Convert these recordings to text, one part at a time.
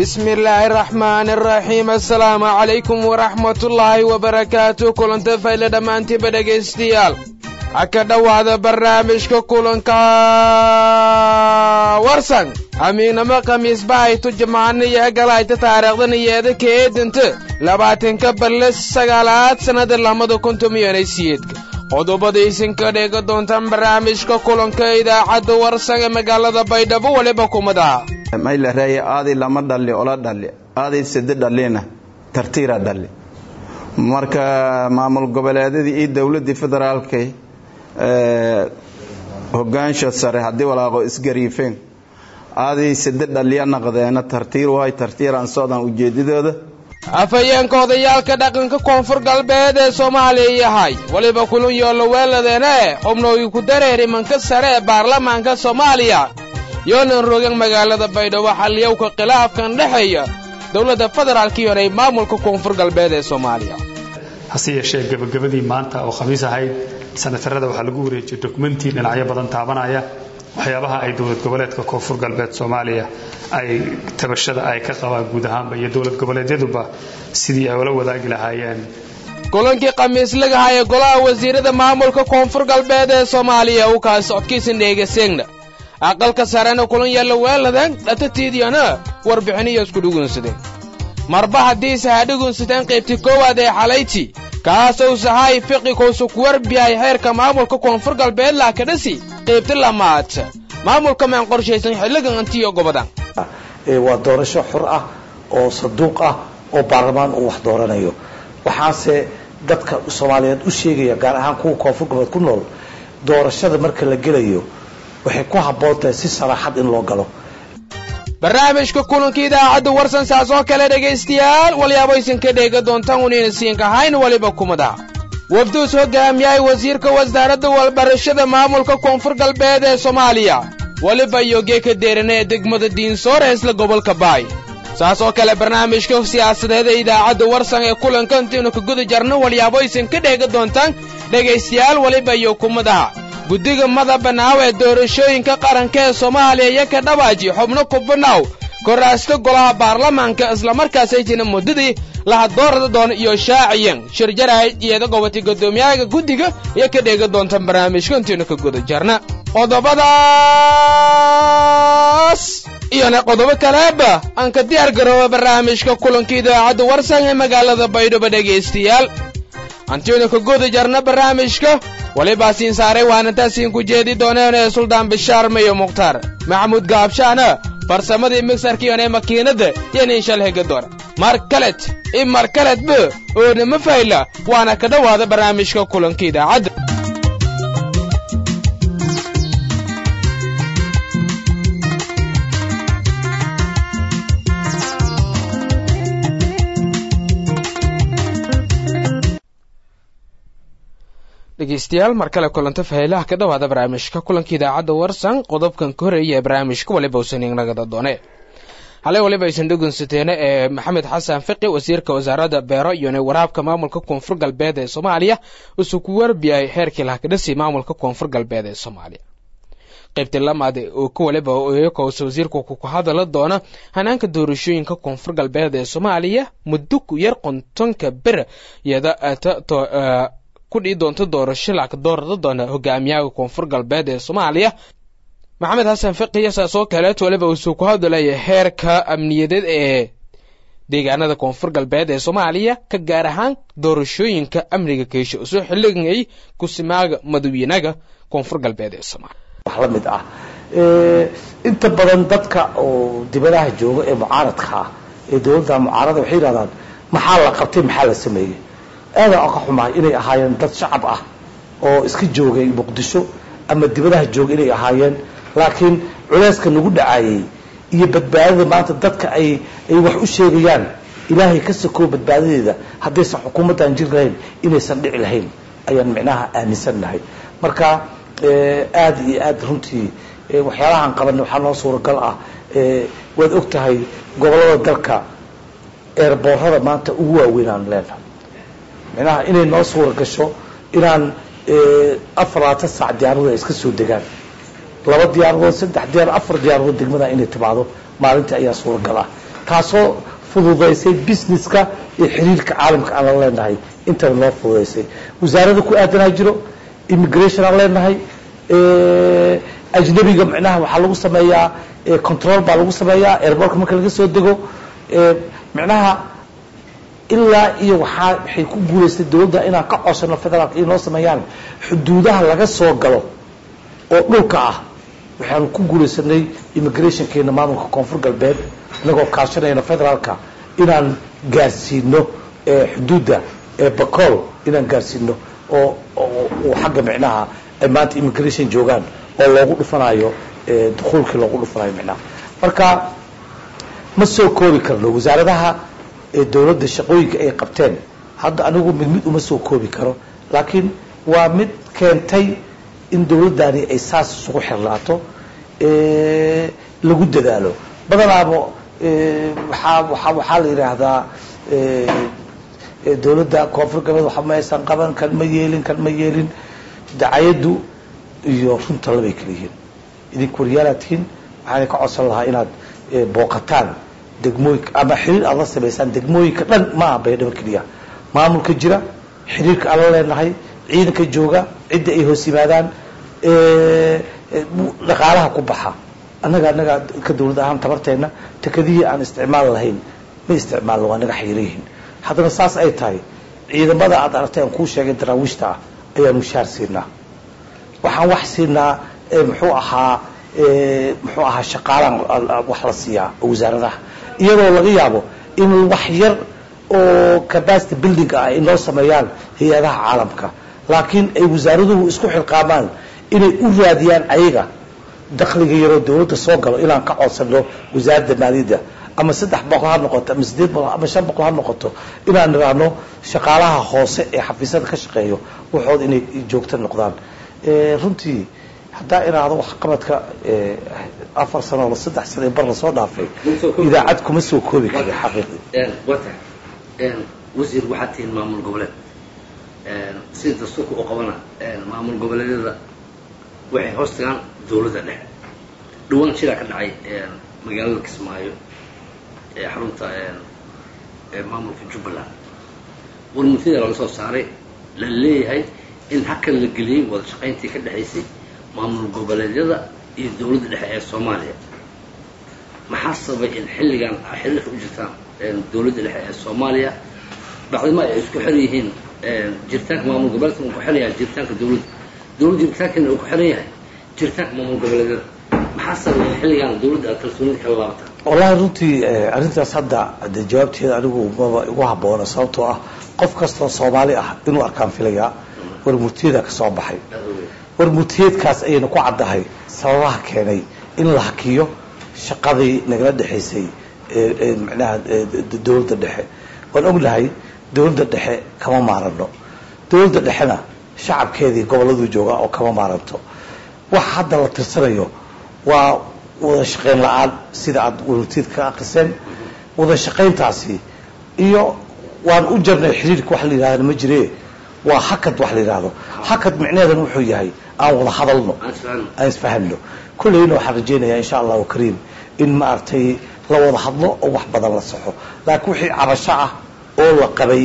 bismi illaahi araxmaani araxiim assalaamu calaykum waraxmatullaahi wabarakaatu kulanta fayle dhammaantiiba dhegaystayaal ha ka dhowaada barnaamijka kulanka warsan amiignamo khamiisba haytu jimcaaniyo galayta taariikhdan iyeeda ka eedanta labaatanka balle sagaalaad sannada lamada kuntumiyanay siyeedka qodobadaysan ka dheega doontaan barnaamijka kulanka idaacadda warsan ee magaalada baydhabo weliba kumadaha maylareeye aaday lama dhalli ola dhalli aaday sade dhallina tartiira dhalli marka maamul goboleedyadii iyo dowladdii federaalkay hogaansha sare haddii walaaqo isgariifeen aaday sade dhalliya naqdeena tartiir wahay tartiiraan socdaan ujeedadooda afhayeenka odayaalka dhaqanka koonfur galbeed ee soomaaliya yahay weliba kulun yoollo weeladeene xubnooyi ku dareeri manka sare ee baarlamaanka soomaaliya yoonan rogan magaalada baydhabo xalliyowka khilaafkan dhexeeya dowladda federaalka iyo ay maamulka koonfur galbeed ee soomaaliya hase yeeshee gebagabadii maanta oo khamiis ahayd sanatarada waxaa lagu wareejiyey dokumentii dhinacyo badan taabanaya waxyaabaha ay dowlad goboleedka koonfur galbeed soomaaliya ay tabashada ay ka qabaan guud ahaanba iyo dowlad goboleedyaduba sidii ay ula wadaagi lahaayeen kulankii khamiislagaha ee golaha wasiirada maamulka koonfur galbeed ee soomaaliya u kaas socodkiisa dheegaseegna aqalka sarena kulan yaalla weeladan dhatatiidiyana warbixiniyo isku dhugunsadeen marba haddiise ha dhugunsadeen qaybtii koowaad ee xalayti kaasow sahay fiqi kowsu kuwarbiyahay xeerka maamulka koonfur galbeed laakadhasi qaybti lamaad maamulka maan qorshaysan xilligan antiyo gobodan waa doorasho xor ah oo saduuq ah oo baarlamaan uu wax dooranayo waxaase dadka soomaaliyeed u sheegaya gaar ahaan kuwa koonfur galbeed ku nool doorashada marka la gelayo waxay ku habboon tahay si saraaxad in loo galo barnaamijka kulanka idaacadda warsan saas oo kale dhegaystayaal walyaabaysan ka dheega doontaan unayna siinkahayn weliba kumada wafduus hogaamiyahay wasiirka wasaaradda walbarashada maamulka koonfur galbeed ee soomaaliya weliba yogee ka deerana ee degmada diinsoor ee isla gobolka baay saas oo kale barnaamijka siyaasadeed ee idaacadda warsan ee kulanka intaynu ka guda jarno walyaabaysan ka dheega doontaan dhegaystayaal weliba iyo kumadaha guddiga madabanaaw ee doorashooyinka qaranka ee soomaaliya iyo ka dhawaaji xubno kubanaw koraasto golaha baarlamaanka islamarkaasay jina muddadii lahadoorada doona iyo shaaciyan shirjarahay iyada gobatay guddoomiyaha guddiga iyo ka dheega doontaan barnaamijka intaynu ka guda jarna qodobadaas iyona qodobo kaleeba aan ka diyaar garooba barnaamijka kulanka idaacadda warsan ee magaalada baydhabo dhegaystayaal antaynu ka guda jarna barnaamijka walibaa siin saaray waanantaasiin ku jeedi dooneen ee suldaan bishaar mayo mukhtaar maxamuud gaabshaana farsamadii migsarkiion ee makiinadda yaniin shal hega doona mar kalet i mar kaledba oonama fayla waana ka dhowaada barnaamijka kulanka idaacadda dhegeystayaal mar kale kulanta faheylaha ka dhowaada barnaamijka kulanka idaacadda warsan qodobkan ka horeeya ee barnaamijka waliba usan inagada doone halay waliba aysan dhugunsateene ee maxamed xasan fiqi wasiirka wasaaradda beero iyone waraabka maamulka koonfur galbeed ee soomaaliya usuu ku warbiyay xeerkii lahakadhasi maamulka koonfur galbeed ee soomaaliya qaybtii lamaad oo ka waliba eekowsa wasiirku ku hadala doona hanaanka doorashooyinka koonfur galbeed ee soomaaliya muddo ku yar qontonka ber iyada kudhii doonto doorasho lacag doorada doona hogaamiyaha koonfur galbeed ee soomaaliya maxamed xasan fiqiya saas oo kaleet waliba uusuu ku hadlaya heerka amniyadeed ee deegaanada koonfur galbeed ee soomaaliya ka gaar ahaan doorashooyinka amniga keesha usoo xilligay kusimaaga madawyanaga koonfur galbeed ee soomaaliya wax la mid ah inta badan dadka oo dibadaha jooga ee mucaaradka ah ee dowladda mucaarada waxay yidhahdaan maxaa la qabtay maxaa la sameeyey aada ka xumahay inay ahaayeen dad shacab ah oo iska joogay muqdisho ama dibadaha jooga inay ahaayeen laakiin culeyska nagu dhacayey iyo badbaadada maanta dadka ay ay wax u sheegayaan ilaahay ka sakoo badbaadadeeda haddaysan xukuumaddan jir lahayn inaysan dhici lahayn ayaan micnaha aaminsannahay marka aada iyo aada runtii waxyaalahaan qabanay waxaa noo suuragal ah waad og tahay gobollada dalka eerboorada maanta ugu waaweynaan leenahay micnaha inay noo suura gasho inaan afar labaatan saac diyaaradu ay iska soo degaan laba diyaaradood saddex diyaar afar diyaaradood degmada inay timaado maalintii ayaa suuragal ah taasoo fududaysay businesska iyo xiriirka caalamka aan la leenahay intaba noo fududaysay wasaarada ku aadanaa jiro immigration aan leenahay ajnabiga micnaha waxaa lagu sameeyaa control baa lagu sameeyaa airbortka marka laga soo dego micnaha ilaa iyo waxaa waxay ku guulaystay dowladda inaan ka codsano federaalka inay noo sameeyaan xuduudaha laga soo galo oo dhulka ah waxaanu ku guulaysanay immigrationkeena maamulka koonfur galbeed inagoo kaashanayna federaalka inaan gaarsiino xuduudda bacool inaan gaarsiino oo oo xagga micnaha ay maanta immigration joogaan oo loogu dhufanayo dukuulkii loogu dhufanayo micnaha marka ma soo koobi karno wasaaradaha dowladda shaqooyinka ay qabteen hadda anigu mid mid uma soo koobi karo laakiin waa mid keentay in dowladdani ay saas isugu xirnaato lagu dadaalo badanaaba waxaa waaa waxaa la yidhaahdaa dowladda koonfur galbeed waxa ma aysan qaban kan ma yeelin kan ma yeelin dacayaddu iyo runta labay kala yihiin idinku waryaalaad tihiin waxaana ka codsan lahaa inaad booqataan degmooyinka ama xiriir aad la samaysaan degmooyinka dhan ma aha baydhabo keliya maamulka jira xiriirka aan la leenahay ciidanka jooga cidda ay hoos yimaadaan dhaqaalaha ku baxa annaga annaga ka dawlad ahaan tabarteenna tekadihii aan isticmaal lahayn ma isticmaalno waa naga xayira yihiin haddana saas ay tahay ciidamada aad aragtay aan kuu sheegay daraawiishta ah ayaan mushaar siinaa waxaan wax siinaa muxuu ahaa muxuu ahaa shaqaalaan wax la siiyaa wasaaradaha iyadoo laga yaabo in wax yar oo capacity building ah ay noo sameeyaan hay-adaha caalamka laakiin ay wasaaraduhu isku xilqaamaan inay u raadiyaan ayaga dakliga yaroo dawladda soo galo inaan ka codsano wasaaradda maaliyadda ama saddex boqol ha noqoto ama sideed boqol ama shan boqol ha noqoto inaan niraahno shaqaalaha hoose ee xafiisyada ka shaqeeyo waxooda inay joogto noqdaan runtii haddaa iraahdo waxqabadka afar sano o saddex sano bar lasoo dhaafay idaacad kuma soo koobi kari xaqiiqdii wata wasiir waxaad tihiin maamul goboleed sida dastuurka u qabana maamul goboleedyada waxay hoos tagaan dawladda dhexe dhawaan shiraa ka dhacay magaalada kismaayo ee xarunta maamulka jubbaland warmuntida laga soo saaray la leeyahay in hakan la geliyey wada shaqayntii ka dhexaysay maamul goboleedyada iyo dawladda dhexe ee soomaaliya maxaa sababay in xilligan a xiriirka u jirtaan dawladda dhexe ee soomaaliya bacdima ay isku xiran yihiin jiritaanka maamul goboleedka uu ku xiran yahay jiritaanka dawladda dawladda jiritaankeena uu ku xiran yahay jiritaanka maamul goboleedyada maxaa sababay in xilligan dawladda aad kalsoonida kala laabataan wallahi runtii arrintaas hadda de jawaabteeda anigu maba igu habboona sababtoo ah qof kastoo soomaali ah inuu arkaan filayaa war murtiyada ka soo baxay war murtiyeedkaas ayayna ku caddahay sababaha keenay in la hakiyo shaqadii nagala dhexaysay micnaha dawladda dhexe waan ognahay dawladda dhexe kama maarano dawladda dhexena shacabkeedii gobolladuu joogaa oo kama maaranto wax hadda la tirsanayo waa wada shaqayn la-aan sida aada warmurtiyeed ka akriseen wada shaqayntaasi iyo waan u jarnay xiriirka wax la yidhahda ma jire waa hakad wax la yidhaahdo hakad micneheedan wuxuu yahay aan wada hadalno aan isfahamno kulleyna waxaan rajaynayaa insha allahu kariim in maaragtay la wada hadlo oo wax badan la saxo laakiin wixii cabasho ah oo la qabay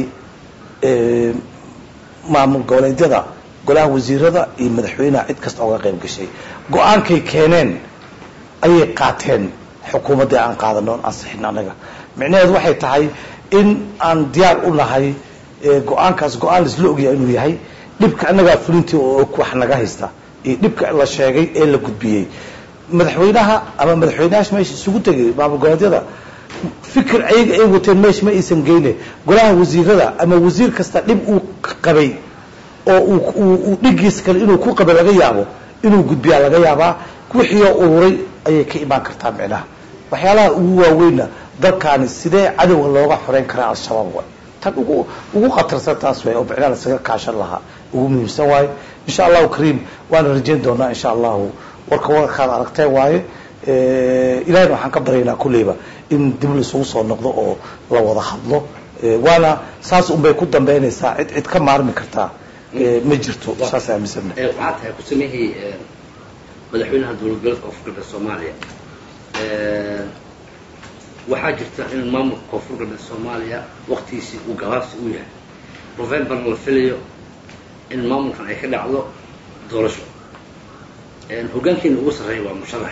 maamul goboleedyada golaha wasiirada iyo madaxweynaha cid kasta ooga qayb gashay go-aankay keeneen ayay qaateen xukuumaddii aan qaadano on ansixin annaga micnaheedu waxay tahay in aan diyaar u nahay go-aankaas go-aan laisla ogyahay inuu yahay dhibka annagaa fulintii oo og wax naga haysta iyo dhibka la sheegay ee la gudbiyey madaxweynaha ama madaxweynahaas meesha isugu tegay maamul goboleedyada fikir ayaga ay wateen meesha ma aysan geyne golaha wasiirada ama wasiir kasta dhib uu qabay oo uu dhigiis kale inuu ku qabay laga yaabo inuu gudbiyaa laga yaabaa wixiioo ururay ayay ka imaan kartaa micnaha waxyaalaha ugu waaweynna dalkaani sidee cadowga looga xoreyn karaa al-shabaab waay tan ugu ugu khatarsan taas waay oo micnaha lasaga kaashan lahaa ugu muhiimsan waaye insha allahu kariim waana rajayn doonaa insha allahu warka warkaad aragteen waaye ilahayna waxaan ka baryaynaa kulleyba in dib laisugu soo noqdo oo la wada hadlo waana saas unbay ku dambeynaysaa cid cid ka maarmi kartaa ma jirto saas aaminsana waxaa tahay ku sameyhii madaxweynaha dowlad goboleedka koonfur galbeed soomaaliya waxaa jirta in maamulka koonfur galbeed soomaaliya waktigiisii uu gabaabsi u yahay novemberna la filayo in maamulkan ay ka dhacdo doorasho hoggaankeena ugu sarreeya waa musharax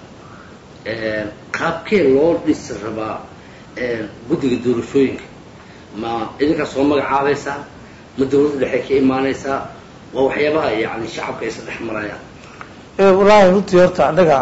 qaabkee loo dhisi rabaa guddiga doorashooyinka ma idinkaa soo magacaabaysaa ma dawladda dhexe ka imaanaysaa waa waxyaabaha yani shacabka aysa dhex marayaan wallaahi runtii horta annaga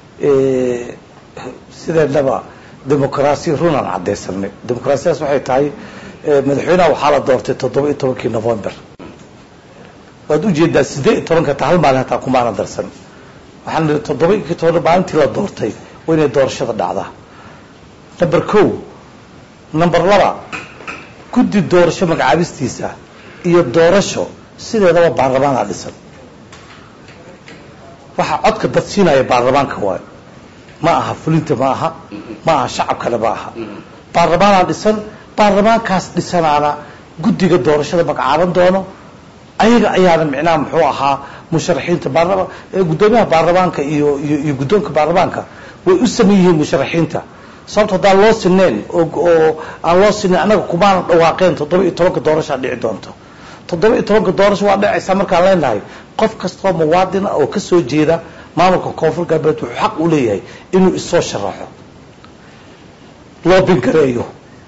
sideednaba dimuqraasiya runaan caddaysanay dimuqraasiyadaas waxay tahay madaxweynaha waxaa la doortay toddoba iyo tobankii november waad ujeedaa siddeed iyo tobanka ta hal maalin hataa kumaana darsan waxaan nihi toddoba iyo toban maalintii la doortay waa inay doorashada dhacdaa number ko number laba guddi doorasho magacaabistiisa iyo doorasho sideedaba baarlamaanaa dhisan waxaa codka dad siinaya baarlamaanka waayo ma aha fulinta ma aha ma aha shacabkana ma aha baarlamaanaa dhisan baarlamaankaas dhisanaana guddiga doorashada magacaaban doono ayaga ayaana micnaha muxuu ahaa musharaxiinta baarlama guddoomiyaha baarlamaanka iyo iyo iyo guddoonka baarlamaanka way u saman yihiin musharaxiinta sababto haddaan loo sineen oo aan loo sinayn annaga kumaana dhawaaqeen toddoba iyo tobanka doorashaa dhici doonto toddoba iyo tobanka doorasho waa dhacaysaa markaan leenahay qof kastoo muwaadina oo ka soo jeeda maamulka koonfur galbeed wuxuu xaq u leeyahay inuu isoo sharaxo loo bingareeyo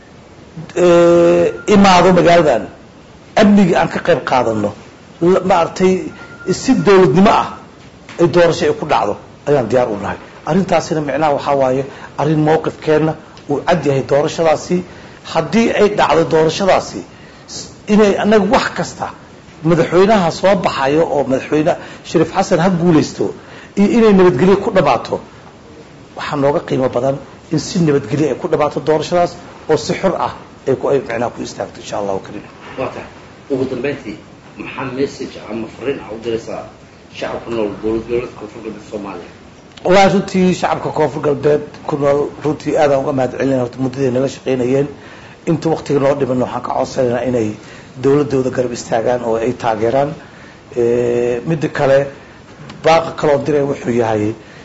imaado magaaladan amnigii aan ka qayb qaadano maaragtay si dawladnimo ah ay doorasho ay ku dhacdo ayaan diyaar u nahay arrintaasina micnaha waxaa waaye arrin mowqifkeenna uu cad yahay doorashadaasi haddii ay dhacdo doorashadaasi inay annaga wax kasta madaxweynaha soo baxayo oo madaxweyne shariif xasan ha guulaysto iyo inay nabadgelyo ku dhammaato waxaa nooga qiimo badan in si nabadgelyo ay ku dhammaato doorashadaas oo si xor ah ay ku ay micnaha ku istaagto insha allahu karim waa tahay ugu dambayntii maxaa message ama fariin ah u diraysaa shacabka nool dowlad goboleedka koonfur galbeed soomaaliya wallahi runtii shacabka koonfur galbeed ku nool runtii aadaan uga mahad celinaya horta muddaday naga shaqaynayeen inta waktiga noo dhiman waxaan ka codsanaynaa inay dawladooda garab istaagaan oo ay taageeraan midda kale baaqa kaloo diray wuxuu yahay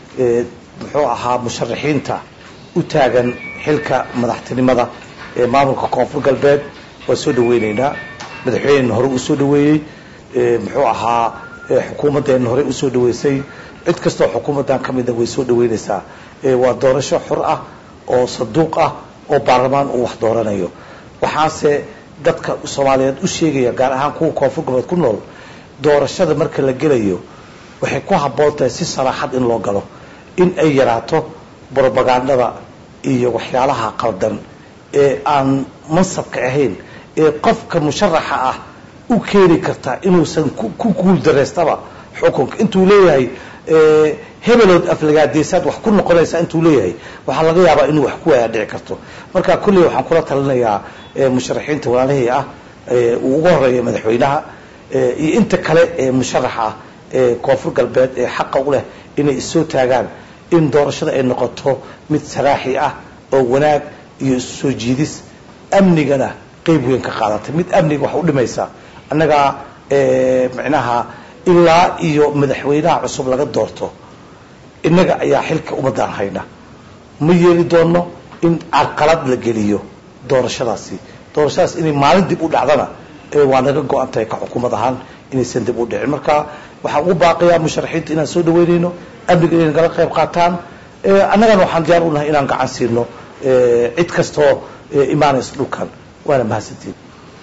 muxuu ahaa musharaxiinta u taagan xilka madaxtinimada ee maamulka koonfur galbeed waa soo dhaweyneynaa madaxweynena hore uu soo dhaweeyey muxuu ahaa xukuumaddeena hore usoo dhaweysay cid kastoo xukuumaddan ka mida way soo dhaweynaysaa waa doorasho xor ah oo saduuq ah oo baarlamaan uu wax dooranayo waxaase dadka soomaaliyeed u sheegaya gaar ahaan kuwa koonfur galbeed ku nool doorashada marka la gelayo waxay ku habboon tahay si saraaxad in loo galo in ay yaraato brobagandada iyo waxyaalaha qaldan ee aan mansabka ahayn ee qofka musharaxa ah u keeni karta inuusan ku guul daraystaba xukunka intuu leeyahay hebelood aflagaadeesaad wax ku noqonaysaa intuu leeyahay waxaa laga yaabaa inuu wax ku waayaa dhici karto marka kulley waxaan kula talinayaa musharaxiinta walaalahii ah uu uga horeeya madaxweynaha iyo inta kale ee musharaxa ah ee koonfur galbeed ee xaqa u leh inay issoo taagaan in doorashada ay noqoto mid saraaxi ah oo wanaag iyo soo jiidis amnigana qeyb weyn ka qaadatay mid amniga wax u dhimaysa annagaa micnaha ilaa iyo madaxweynaha cusub laga doorto innaga ayaa xilka ummaddaan hayna ma yeeli doono in carqalad la geliyo doorashadaasi doorashadaas inay maalin dib u dhacdana waa naga go-an tahay ka xukuumad ahaan inaysan dib u dhicin marka waxaan ugu baaqayaa musharaxiinta inaan soo dhaweynayno amniga inay nagala qayb qaataan annagana waxaan diyaar u nahay inaan gacan siino cid kastoo imaanaysa dhulkan waana mahadsantiin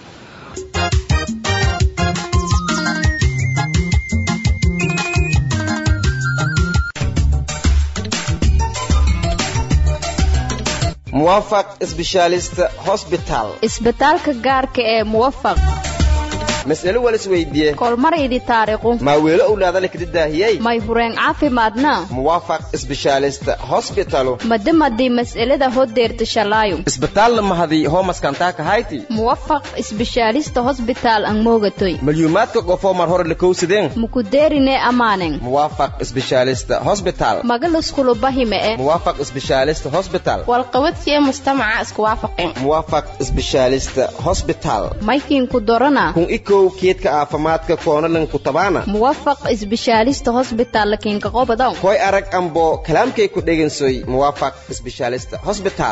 muwafaq sbeshaalist hosbital isbitaalka gaarka ee muwafaq mas'alo walis weydiiye kolmaraydi taariiqu maa weelo owlaadale kada daahiyey may hureen caafimaadna muwaafaq sbeshaalist hosbitalu madimadii mas'alada hodeerta shalaayo isbitaalla mahadii hoomaskantaaka hayti muwafaq isbeshaalista hosbitaal ang moogatoy malyuumaadka qofoo mar hore lakowsadeen mukudeerine amaanen muwaafaq sbeshaalist hosbital magaluskulubahime e muwaafaq sbeshaalist hosbital walqabadkiyo mujtamaca isku waafaqeen muwaafaq sbeshaalist hosbital maykiinku dorana kun iko daaweyow keedka caafimaadka koonalan ku tabaana muwafaq isbishaalista hosbitaal lakiinka qobodow koy arag ambo kalaamkay ku dhegansoy muwaafaq isbishaalista hosbitaal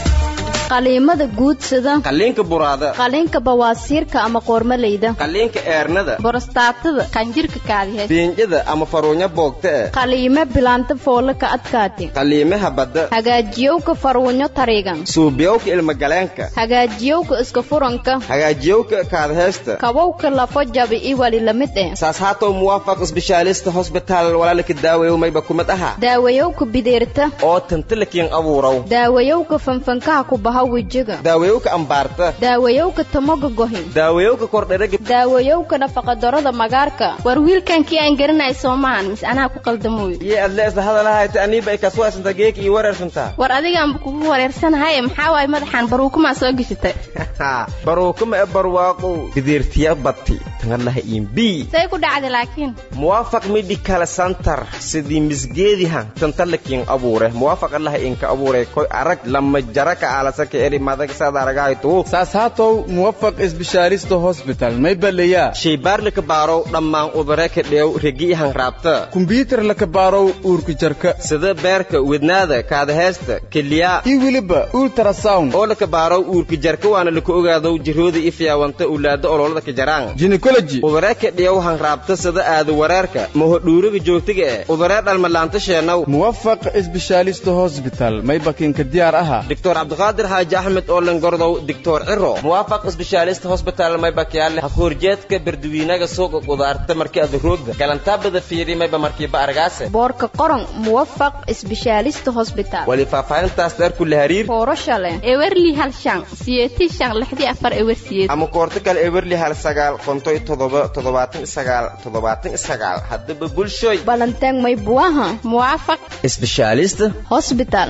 qaliimada guudsada qalliinka buraada qaliinka bawaasiirka ama qoormaleyda qalliinka eernada borostaatada qanjirka kaadiheed biinjada ama faruunya boogta eh qaliime bilaanta foola ka adkaati qalliimaha badda hagaajiyowka farwunyo tariigan suubiyowka ilmagaleenka hagaajiyowka iska furanka hagaajiyowka kaadheesta kabowka lafo jabi i wali lamid eh saas haatow muwaafaq isbishaalista hosbitaal walaalaka daawayow mayba kumid aha daawayowka bideerta oo tantalakiin abuuraw daawayowka fanfankaha ku baha wejiga daawayowka ambaarta daawayowka tamoga gohin daawayowka kordheraga daawayowka nafaqadarada magaarka war wiilkankii aan garanay soomahan mis anaa ku qaldamoy iyo adle isla hadalahayta aniiba ay kaswaasanta geek iyo wareersantaa war adigaanba kugu wareersanahay maxaa waaye madaxaan baruukumaa soo geshatay baruukama e barwaaqow bideertiya bati tangalaha imbi say ku dhacday laakiin muwaafaq medical center sidii misgeedihan tantalakiin abuure muwaafaq allaha inka abuure koy arag lama jara ka aalasaka eri madag saad aragahaytuu saas haatow muwafaq isbishaaristo hosbital may baleyaa shaybaar laka baarow dhammaan udare ka dheew regi ihan raabta kumbyuutar laka baarow uurka jarka sida beerka wednaada kaadaheesta keliyaa iyo weliba ultrasound oo laka baarow uurka jarka waana laka ogaadow jirooda i fiyaawanta ulaada ololada ka jaraan gynecology udare ka dheew han raabta sida aada wareerka mahodhuuriga joogtiga eh udaree dhalmalaanta sheenaw muwafaq isbishaalisto hosbital may bakinka diyaar aha doctor cabdiqaadir xaaji axmed oo langordow doctor ciro muwaafaq isbishaalista hosbital may bakyaale hakoorjeedka berduwiinaga suuqa qudaarta markii ada roogda galantaabada fiiri mayba markiiba argaase boorka qoran muwafaq isbishaalista hosbitaal wali faahfaahintaas dheer kula hariir foorasha leh ewerli hal shan siyeeti shan lixdii afar ewer siyeed ama koorto kale ewerli hal sagaal kontoy todoba toddobaatan isagaal toddobaatan isagaal haddaba bulshoy balanteeg may buwaha muwaafaq isbishaalista hosbitaal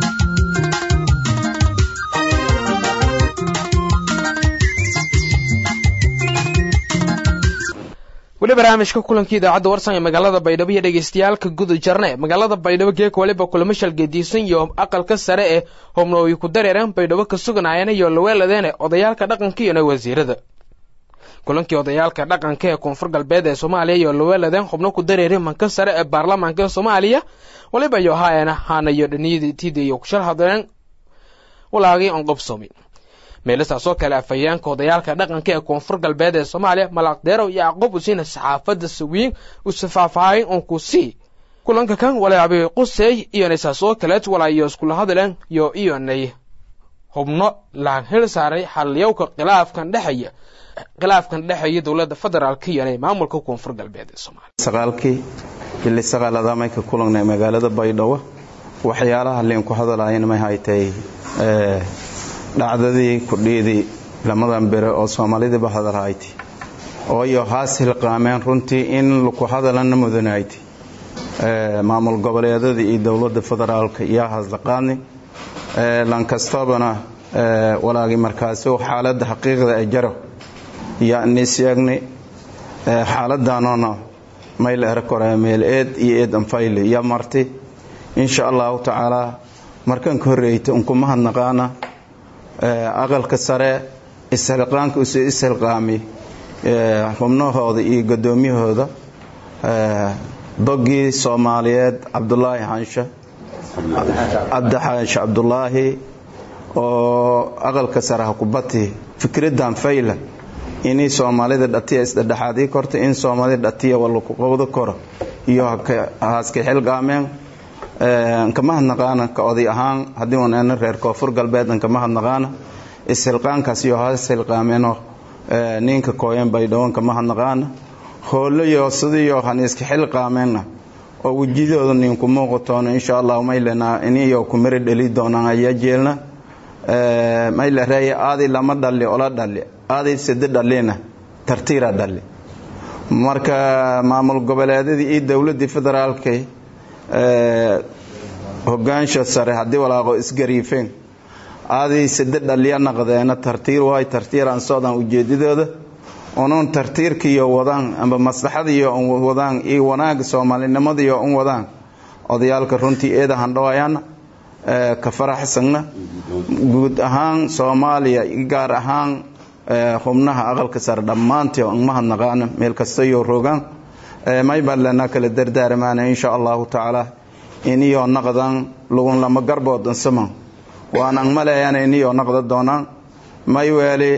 weli barnaamijka kulankii idaacadda warsan ee magaalada baydhabo iyo dhegeystayaalka guda jarne magaalada baydhabo geeka waliba kulamo shalgediisan iyo aqalka sare ee hobnooyi ku dareereen baydhabo ka suganaayeen iyo laweeladeene odayaalka dhaqanka iyona wasiirada kulankii odayaalka dhaqanka ee koonfur galbeed ee soomaaliya iyo laweeladeen xubno ku dareereen manka sare ee baarlamaanka soomaaliya waliba iyo haayana haanayo dhaniyaditiida iyo kushal hadleen walaagii on qobsoomi meelistaasoo kale afhayeenka odayaalka dhaqanka ee koonfur galbeed ee soomaaliya malaqdeerow iyo aqob usiina saxaafadda sawiin usafaafahayn on ku sii kulanka kan walaabi quseey iyonay saasoo kaleed walaayo iskula hadleen yo iyonay hubno laan hel saaray xalliyowka khilaafkan dhexeeya khilaafkan dhexeeya dowladda federaalka iyonay maamulka koonfur galbeed ee soomaaliya sagaalkii bili sagaalada may ka kulangnay magaalada baydhabo waxyaalaha liin ku hadalaayeen may haytay dhacdadii kudhiidii lamadan bere oo soomaalidiiba hadalhayti ooyo haas hilqaameen runtii in laku hadalana mudanayti maamul goboleedada iyo dowladda federaalka iyo haslaqaadni lankastabana walaagi markaasi xaaladda xaqiiqda ee jaro yanisyaagni xaaladanoona mayl erkore meel eed iyo eed anfayli ya marti insha allahu tacaala markan ka horreeyta unkuma hadnaqaana aqalka sare ishilqaanka usu ishilqaami xubnahooda iyo guddoomiyahooda dogii soomaaliyeed cabdulaahi xaanshe cabdixaanshe cabdulaahi oo aqalka sare hakubati fikraddan fayla inay soomaalida dhatiya isdhedhexaadii korta in soomaalida dhatiya walaku qabdo koro iyo haaska xilqaameen kama hadnaqaana ka oday ahaan haddii unaana reer koonfur galbeedan kama hadnaqaana ishilqaankaas iyo haas hilqaameenoo ninka kooyan baydhawon kama hadnaqaana hoolayo sidiyo han iska xilqaameenna oo wejidooda ninku muuqatoona insha allahu maylena iniyo kumari dheli doonaan ayaa jeelna mayla reeya aadi lama dhali ola dhali aadi sidi dhalina tartiira dhali marka maamul goboleedyadii iyo dowladii federaalka hogaansha sare haddii walaaqo isgariifeen aadii sidi dhaliya naqdeena tartiir waay tartiiraan socdaan ujeedadooda unuun tartiirkiiyo wadaan amba maslaxadiiyo wadaan iyo wanaaga soomaalinimadiiyo un wadaan odayaalka runtii eeda handhawayaana ka faraxsagna guud ahaan soomaaliya gaar ahaan xubnaha aqalka sare dhammaantii on mahadnaqaana meel kasta iyo rogaan may baan lena kala dardaaramaana insha allahu tacaala iniyo naqdan lugun lama garboodan saman waan ang maleeyana iniyo naqda doonaan may weeli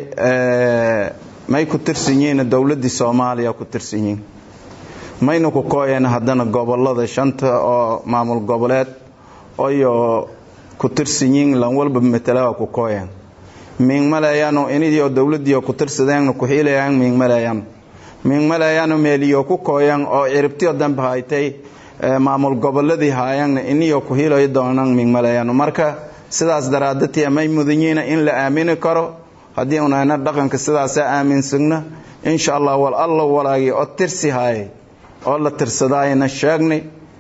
may ku tirsan yihiin dowladdii soomaaliya ku tirsan yihiin mayna ku kooyeen haddana gobolada shanta oo maamul goboleed oyo ku tirsan yihiin lan walba matala ku kooyeen miing maleeyano inidio dowladiio ku tirsadeen ku xiilayaan miing maleeyano miing maleeyano meeliyo ku kooyan oo ciribtiyo dambe haytay maamul goboladii haayana iniyo ku hiilayo doonaan miing maleeyano marka sidaas daraadatii may mudanyiina in la aamini karo haddii unayna dhaqanka sidaasa aaminsagna insha allah wal allo walaagii oo tirsi haayay oo la tirsadaayna sheegnay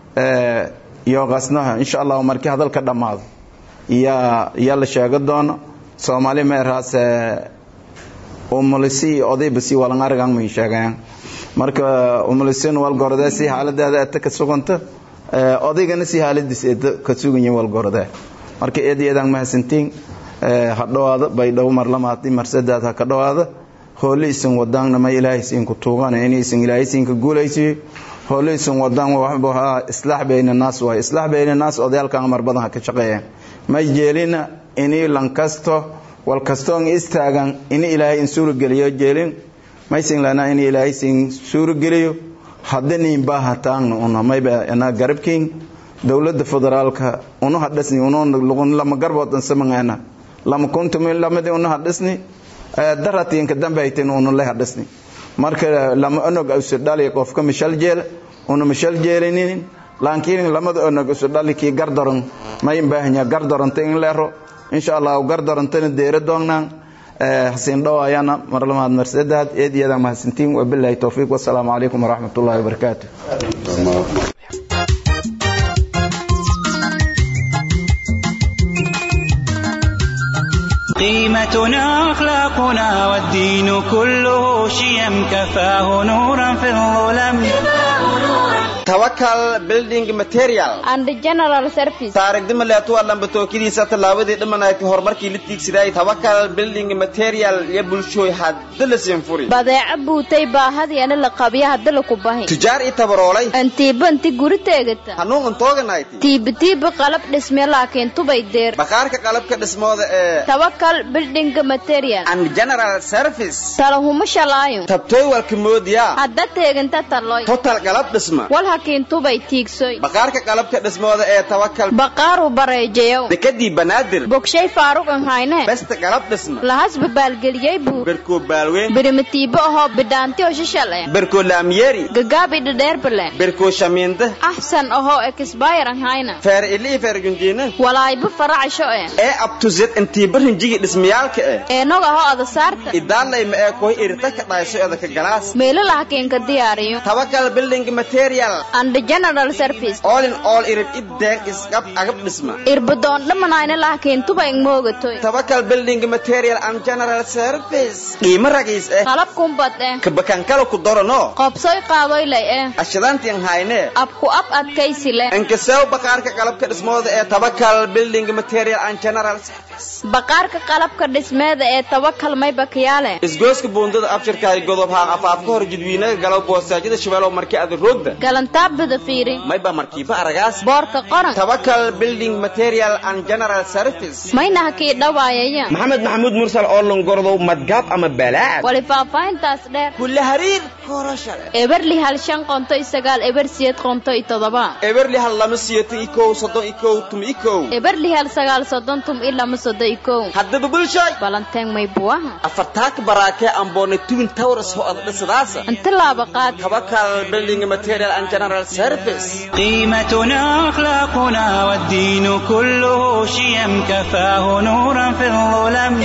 iyo qasnaha insha allah markii hadalka dhammaado yaa yaa la sheega doono soomaali meeraas umulisi odaybasi walan aragan may sheegayaan marka umulisin walgorode si xaaladeeda eta ka suganta odaygana si xaaladiis eta ka suganya walgorode marka eedayadan mahadsantiin ha dhowaada baydhow marlamaadi marsadaad ha ka dhowaada hoole isin wadaanna ma ilaahay siin ku tuugana in isin ilaahay siin ka guulaysiyo hoole isin wadaan waxba islaax bayna naas waay islaax bayna naas odayaalkan mar badan ha ka shaqeeyaan may jeelina ini lankasto walkastoon istaagan ini ilaahay in suurageliyo jeelin maysin lana in ilaahay sin suurageliyo hadaniin baahataangna una mayba ana garabkiin dowladda federaalka unu hadhasni unu lugun lama garboodan samangana lama kuntumin lamadi unu hadhasni daratiinka dambe haytin unu le hadhasni marka lama onog usu dhali qofka mishal jeel unu mishal jeelinin laakiin lamada onog usu dhali kii gardaron mayin baahanya gardaronta in leero insha allah gardarantana deera doonnaan hasiin dhowaayana marlamaad marsadaad eed iyada mahadsantiin wabilahi towfiiq wasalaamu calaykum waraxmat ullahi wabarakaatu قيمتنا أخلاقنا والدين كله شيم كفاه نورا في الظلم tawakal building material and general service taarigdima leetu waa lambatookadiisa tallaabadii dhimanayti horumarkii la tiigsiday tawakal building material iyo bulshooy hadda la siinfuri badeeco buutay baahadiana la qabya hadda laku bahi tujaar i tabaroolay antiiba inti guri teegata hanuun antooganayt tiibatiiba qalab dhisme laakiin tubay deer bakhaarka qalabka dhismooda ee tawakal building material and general service talahuma shalaayo tabtooy walka moodiyaa hadda teeganta taloy total qalab dhisma wal hakiin tubay tiigsoy bakhaarka qalabka dhismooda ee tawakal baqaaru bareejayow dekadii banaadir bogshay faaruq an hayne besta qalab dhisma lahasba baalgeliyey buu berkoo baalweyn birimatiibo ahoo bidhaanti oo shishal eh berkoo laamyeeri gagaabi dhadheerbale berkoo shamiinda axsan ahoo ekisbayr an hayna feer ili feer gunjiina walaayba faracasho eh ee abtuzed intiiba rinjigi dhismayaalka eh eenog ahoo adasaarta idaalayma ee koy irita ka dhayso edaka galaas meelo lahakiinka diyaariyo tawakal building material and general service all in all irib ideen isqab agab dhisma irbadoon dhamanayna lahakiin tuba ingmoogatoy tawakal building material and general service qiimo ragiis eh qalab kumbad eh kabakankala ku dorano qobsoy qaadoy lay eh ashadantian hayne abku ab adkaysi leh inkasew baqaarka qalabka dhismooda ee tawakal building material and general service baqaarka qalabka dhismeeda ee tawakal may bakiyaale isgooska buundada abshirkaay godob haan afaafka hor jidwiinaga galow boosaajada shabeelow markii ada roogda galantaabada fiiri mayba markiiba aragaas boorka qoran tawakal building material and general service mayna hakii dhawaayaya maxamed maxamuud mursal oo longordow madgaab ama balaad wali faahfaahintaas dheer kulle hariir korashale eberli hal shan qonto iyo sagaal eber siyeed qonto iyo todoba eberli hal lama siyato iyo kow soddon iyo kow tum iyo kow eberli hal sagaal soddon tum iyo lama soddon iyo kow haddaba bulshoy balanteen may buwaha afartaaka baraakee amboone twin towers ho ad dhisadaasa inta laaba qaad tawakal building material and general service قيمتنا أخلاقنا والدين كله شيم كفاه نورا في الظلم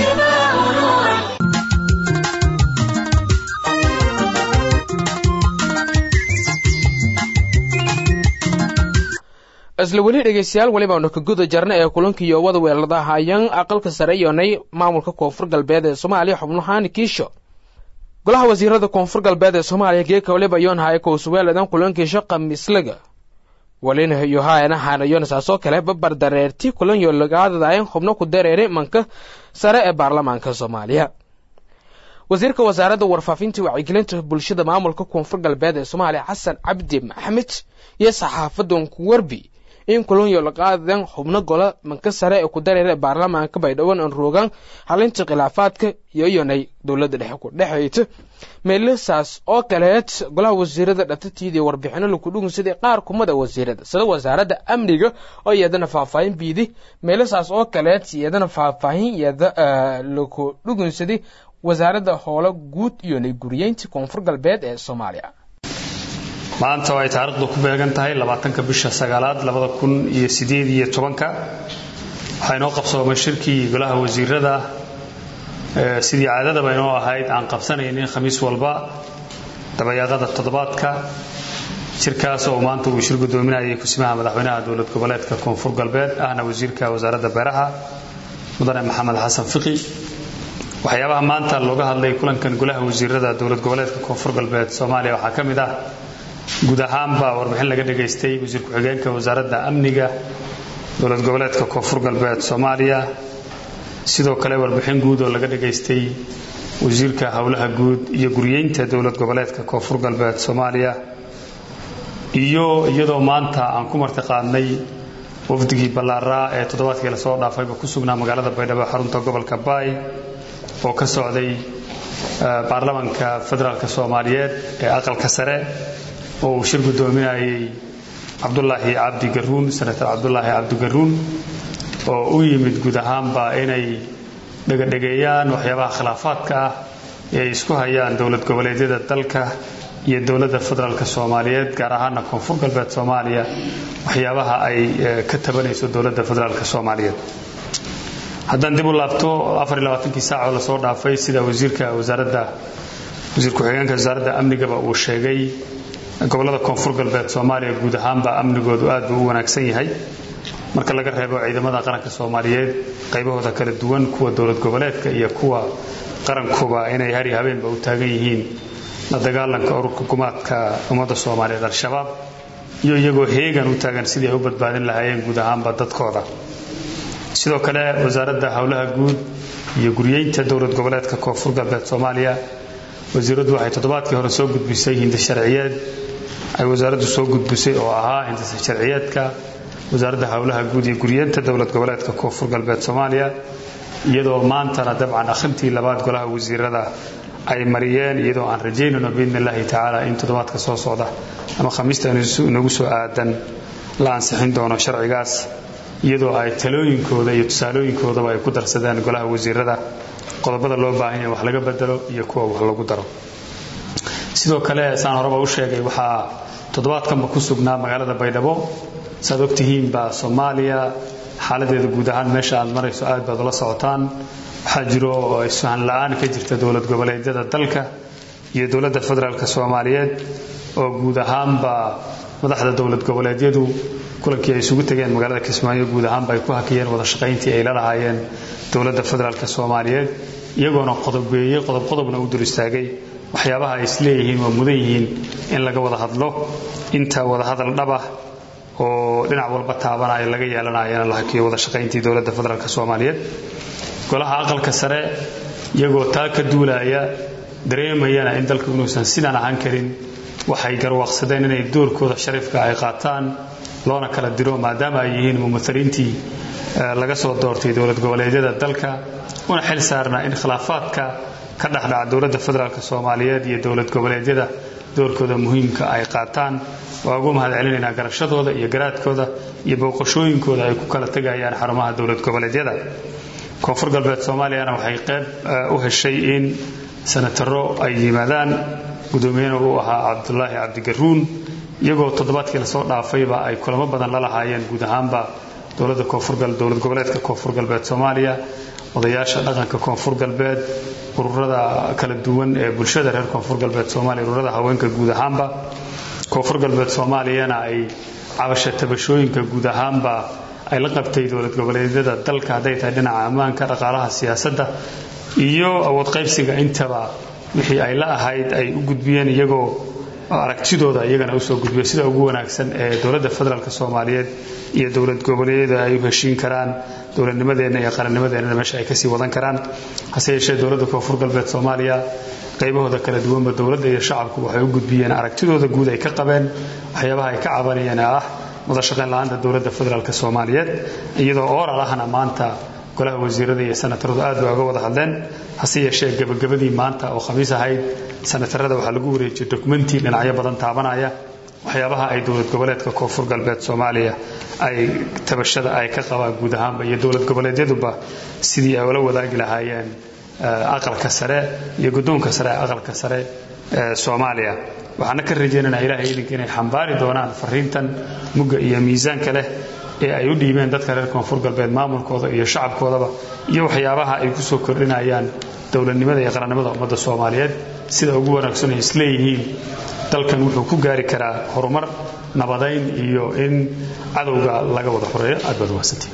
isla weli dhegeystayaal welibaanu ka guda jarna ee kulankii wada weelada hayan aqalka sare yoonay maamulka koonfur galbeed ee soomaaliya xubnahaan kiisho golaha wasiirada koonfur galbeed ee soomaaliya geeka waliba yoon haya kowsuweeladan kulankiisho khamiislaga walina yohaana hanayon saasoo kale babar dareerti kulanyo lagaadadayan xubno ku dareeray manka sare ee baarlamaanka soomaaliya wasiirka wasaaradda warfaafinta wacyigelinta bulshada maamulka koonfur galbeed ee soomaaliya xasan cabdi maxamed iyo saxaafadan ku warbi in kulunyo la qaadan xubno gola manka sare ee ku dareera baarlamaanka baydhabo aan roogaan halinta khilaafaadka iyo iyonay dowladda dhexe ku dhexayta meelasaas oo kaleed golaha wasiirada dhatatiidii warbixino laku dhugun sidii qaar kumada wasiirada sida wasaaradda amniga oo iyadana faahfaahin biidi meelasaas oo kaleed iyadana faahfaahin iyada laku dhugunsaday wasaaradda howlo guud iyonay guriyeynta koonfur galbeed ee soomaaliya maanta oo ay taariikhdu ku beegan tahay labaatanka bisha sagaalaad labada kun iyo sideed iyo tobanka waxaa inoo qabsoomay shirkii golaha wasiirada sidii caadadaba inoo ahayd aan qabsanaynin khamiis walba dabayaaqada toddobaadka shirkaas oo maanta uu shir gudoominayay kusimaha madaxweynaha dowlad goboleedka koonfur galbeed ahna wasiirka wasaaradda beeraha mudane maxamed xasan fiqi waxyaabaha maanta looga hadlay kulankan golaha wasiirada dowlad goboleedka koonfur galbeed soomaaliya waxaa ka mid ah guud ahaanba warbixin laga dhagaystay wasiir ku-xigeenka wasaaradda amniga dowlad goboleedka koonfur galbeed soomaaliya sidoo kale warbixin guud oo laga dhagaystay wasiirka howlaha guud iyo guriyeynta dowlad goboleedka koonfur galbeed soomaaliya iyo iyadoo maanta aan ku martiqaadnay wafdigii ballaaraa ee toddobaadkii lasoo dhaafayba ku sugnaa magaalada baydhabo xarunta gobolka baay oo ka socday baarlamanka federaalk soomaaliyeed ee aqalka sare oo uu shir gudoominayay cabdulaahi cabdi garuun senator cabdulaahi cabdi garuun oo u yimid guud ahaanba inay dhegadhegeeyaan waxyaabaha khilaafaadka ah ee ay isku hayaan dowlad goboleedyada dalka iyo dowladda federaalk soomaaliyeed gaar ahaana koonfur galbeed soomaaliya waxyaabaha ay ka tabanayso dowladda federaalk soomaaliyeed haddaan dib u laabto afariylabaatankii saacoo lasoo dhaafay sida wasiirka wasaaradda wasiir ku-xigeenka wasaaradda amnigaba uu sheegay gobolada koonfur galbeed soomaaliya guud ahaanba amnigoodu aad buu u wanaagsan yahay marka laga reebo ciidamada qaranka soomaaliyeed qaybahooda kala duwan kuwa dowlad goboleedka iyo kuwa qarankuba inay hari habeenba u taagan yihiin la dagaalanka ururka gumaadka ummadda soomaaliyeed al-shabaab iyo iyagoo heegan u taagan sidii ay u badbaadin lahaayeen guud ahaanba dadkooda sidoo kale wasaaradda howlaha guud iyo guriyeynta dowlad goboleedka koonfur galbeed soomaaliya wasiiraddu waxay toddobaadkii hore soo gudbisay hindis sharciyeed ay wasaaraddu soo gudbisay oo ahaa hindis sharciyeedka wasaaradda howlaha guud iyo guriyeynta dowlad goboleedka koonfur galbeed soomaaliya iyadoo maantana dabcan akhrintii labaad golaha wasiirada ay mariyeen iyadoo aan rajaynayno biidni illaahi tacaala in toddobaadka soo socda ama khamiista inagu soo aadan la ansixin doono sharcigaas iyadoo ay talooyinkooda iyo tusaalooyinkoodaba ay ku darsadeen golaha wasiirada qodobada loo baahan yahay wax laga bedelo iyo kuwa wax lagu daro sidoo kale saan horeba u sheegay waxaa toddobaadkanba ku sugnaa magaalada baydhabo saaad ogtihiinba soomaaliya xaaladeeda guud ahaan meesha aad marayso aad baad ula socotaan waxaa jiro isfahan la-aan ka jirta dowlad goboleedyada dalka iyo dowladda federaalk soomaaliyeed oo guud ahaanba madaxda dowlad goboleedyadu kulankii ay isugu tegeen magaalada kismaayo guud ahaanba ay ku hakiyeen wada shaqayntii ay la lahaayeen dowladda federaalk soomaaliyeed iyagoona qodobeeyey qodob qodobna u dul istaagay waxyaabaha ay isleeyihiin waa mudan yihiin in laga wada hadlo inta wadahadal dhabah oo dhinac walba taabanaya laga yeelanayana la hakiyo wada shaqayntii dowladda federaalk soomaaliyeed golaha aqalka sare iyagoo taa ka duulaya dareemayana in dalku inuusan sidaan ahaan karin waxay garwaaqsadeen inay doorkooda shariifka ay qaataan loona kala diro maadaama ay yihiin mumaliintii laga soo doortay dowlad goboleedyada dalka una xil saarnaa in khilaafaadka ka dhexdhaca dowladda federaalk soomaaliyeed iyo dowlad goboleedyada doorkooda muhiimka ay qaataan waa ugu mahad celinaynaa garashadooda iyo garaadkooda iyo booqashooyinkooda ay ku kala tegayaan xarumaha dowlad goboleedyada koonfur galbeed soomaaliyana waxay qayb u heshay in sanataro ay yimaadaan gudoomiyena uu ahaa cabdulaahi cabdigaruun iyagoo toddobaadkii lasoo dhaafayba ay kulamo badan la lahaayeen guud ahaanba dowladda koonfurdowlad goboleedka koonfur galbeed soomaaliya odayaasha dhaqanka koonfur galbeed ururada kala duwan ee bulshada reer koonfur galbeed soomaaliya ururada haweenka guud ahaanba koonfur galbeed soomaaliyana ay cabasha tabashooyinka guud ahaanba ay la qabtay dowlad goboleedyada dalka hadday tahay dhinaca ammaanka dhaqaalaha siyaasadda iyo awood qaybsiga intaba wixii ay la ahayd ay u gudbiyeen iyagoo oo aragtidooda iyagana usoo gudbiya sida ugu wanaagsan ee dowladda federaalk soomaaliyeed iyo dowlad goboleedyada ay u heshiin karaan dowladnimadeenna iyo qarannimadeenna meesha ay kasii wadan karaan hase yeeshee dowladda koonfur galbeed soomaaliya qaybahooda kala duwanba dowladda iyo shacabku waxay u gudbiyeen aragtidooda guud ay ka qabeen waxyaabaha ay ka cabanayeen ee ah wadashaqayn la-aanta dowladda federaalk soomaaliyeed iyadoo ooralahana maanta golaha wasiirada iyo sanataradu aad bay uga wada hadleen hase yeeshee gebagabadii maanta oo khamiis ahayd sanatarada waxaa lagu wareejiyey dokumenti dhinacyo badan taabanaya waxyaabaha ay dowlad goboleedka koonfur galbeed soomaaliya ay tabashada ay ka qabaan guud ahaanba iyo dowlad goboleedyaduba sidii ay ula wadaagi lahaayeen aqalka sare iyo guddoonka sare ee aqalka sare ee soomaaliya waxaana ka rajaynaynaa ilaahay idinka inay xambaari doonaan fariintan mugga iyo miisaanka leh ee ay u dhiibeen dadka reer koonfur galbeed maamulkooda iyo shacabkoodaba iyo waxyaabaha ay ku soo kordhinayaan dowladnimada iyo qarannimada ummadda soomaaliyeed sida ugu wanaagsan ay isleeyihiin dalkan wuxuu ku gaari karaa horumar nabadayn iyo in cadowga laga wada xoreeyo aad baad umahadsantay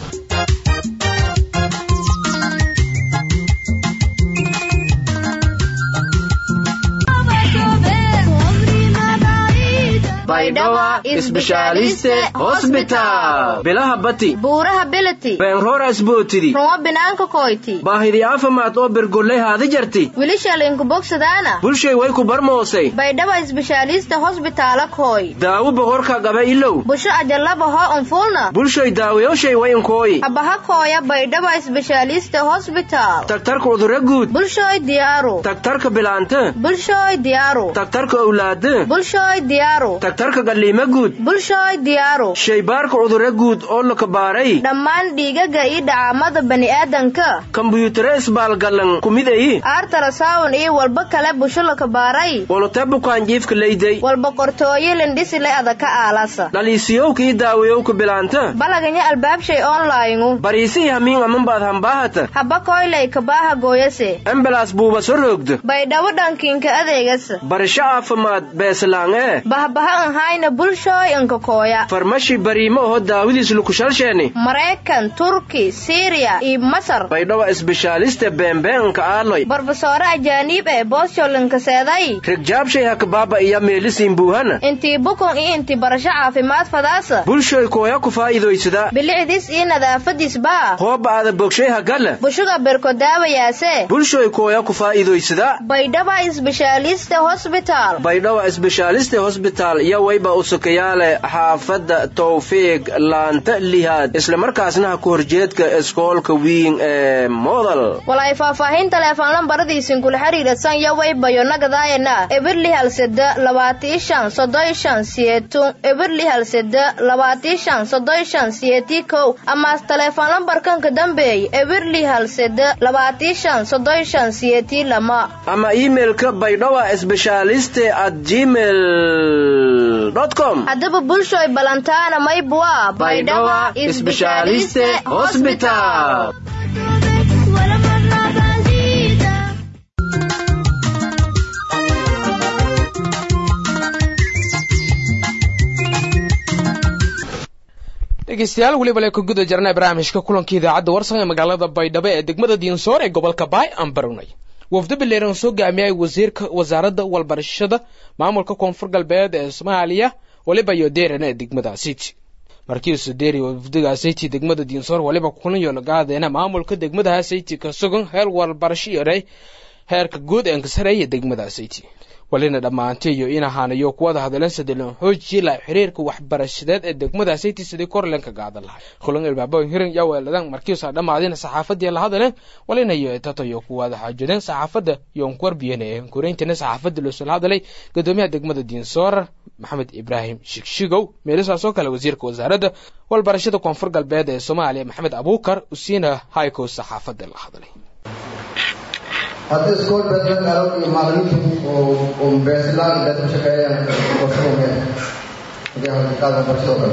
bilaha bati buuraha beleti beenroras bootidi rumo binaanka koyti baahidi afamaad oo bergolley haadi jarti wilishalinku bogsadaana bulshay way ku barmoosay baydhaba isbeshaalista hosbitaala koy daawo boqorka gaba ilow busho ajalabaho unfulna bulshoy daawayoshay wayinkooyi habaha kooya baydhaba isbeshaalista hosbitaal tagtarka udura guud bulshoy diyaaru tagtarka bilaante bulshoy diyaaru tagtarka owlaade bulshoy diyaaru tagtarka galliima guud bulshoy diyaaru shaybaarka cudurro guud oo la kabaaray dhammaan dhiigaga iyo dhacaamada bani'aadanka kombuyuutare isbaalgallan kumidayi aartarasawn iyo walba kale busho la kabaaray walute bukaanjiifka leyday walba qortooyo lindhisile adaka aalasa dhaliisiyowka ii daawayowka bilaanta balaganya albaabshay onlayngu bariisi i hamiin amanbaad hambaahata haba koylay kabaaha gooyase embalaas buuba so roogda baydhabo dhankiinka adeegasa barasho caafimaad beeslaangee bahbaha anhayna bulshooy anka kooya farmashi bariimo oho daawadiis lukushalsheeni maraykan turki siriya iyo masar baydhabo isbeshaaliste beembeenka aaloy barbasoore ajaaniib ee boosyolinkaseeday rigjaabshay hakabaaba iya meelisiin buuhana intii bukun iyo intii barasho caafimaad fadaasa bulshoy kooya ku faa'iidoysada bilicdiis iyo nadaafadiisbaa hooba ada bogshay hagala bushuga berkodaawayaase bulshoy kooya ku faa'iidoysada baydhaba isbeshaaliste hosbitaal baydhaba isbeshaaliste hosbitaal iyo wayba usukayaale xaafadda tawfiiq laanta lihaad islamarkaasna ha ku horjeedka iskoolka wiin ee modal walay faahfaahin teleefon lambaradiisin kula xiriirsan yo waybayo nagadaayana ebirli halseda labaatii shan soddon shan siyeetun ebirli halseda labaatii shan soddon shan siyeetii kow ama teleefon lambarkanka dambeey ebirli halseda labaatii shan soddon shan siyeetii lama ama iimailka baydhawa sbeshaaliste at gmail com haddaba bulshoy balantaana maybua baydhaba isbeshaaliste hosbitaal dhegeystayaal weliba le ka guda jirnay barnaamijka kulanka idaacadda warsan ee magaalada baydhabo ee degmada diinsoor ee gobolka baay aan barownay wafdo bileeran soo gaamiyay wasiirka wasaaradda walbarashada maamulka koonfur galbeed ee soomaaliya waliba iyo deeran ee degmada city markiisu deeri wafdiga city degmada diinsoor waliba kulan yoologaadeena maamulka degmada city ka sugan heer walbarasho yaray heerka guud ee kasareeya degmada city walina dhammaantay iyo in ahaanayo kuwada hadleen sadelan xoojii la xiriirka waxbarashadeed ee degmada city sidii korlenka gaadan lahay kulan ilbaabo hirin yaa weeladan markiisa dhammaadina saxaafadii la hadleen walina iyo tatayo kuwada xaajadeen saxaafadda iyo kuwarbiyeen ee koreyntina saxaafadda loo soo hadlay gudoomiyaha degmada diinsoor maxamed ibraahim shigshigow meelisaas oo kale wasiirka wasaaradda walbarashada koonfur galbeed ee soomaaliya maxamed abuukar usiina haykow saxaafadda la hadlay hadda iskool beedla galo iyo macalimiintu oo beesilaan beed ku shaqeeyaan barshada meel hadii haqiiqaadka barshado kale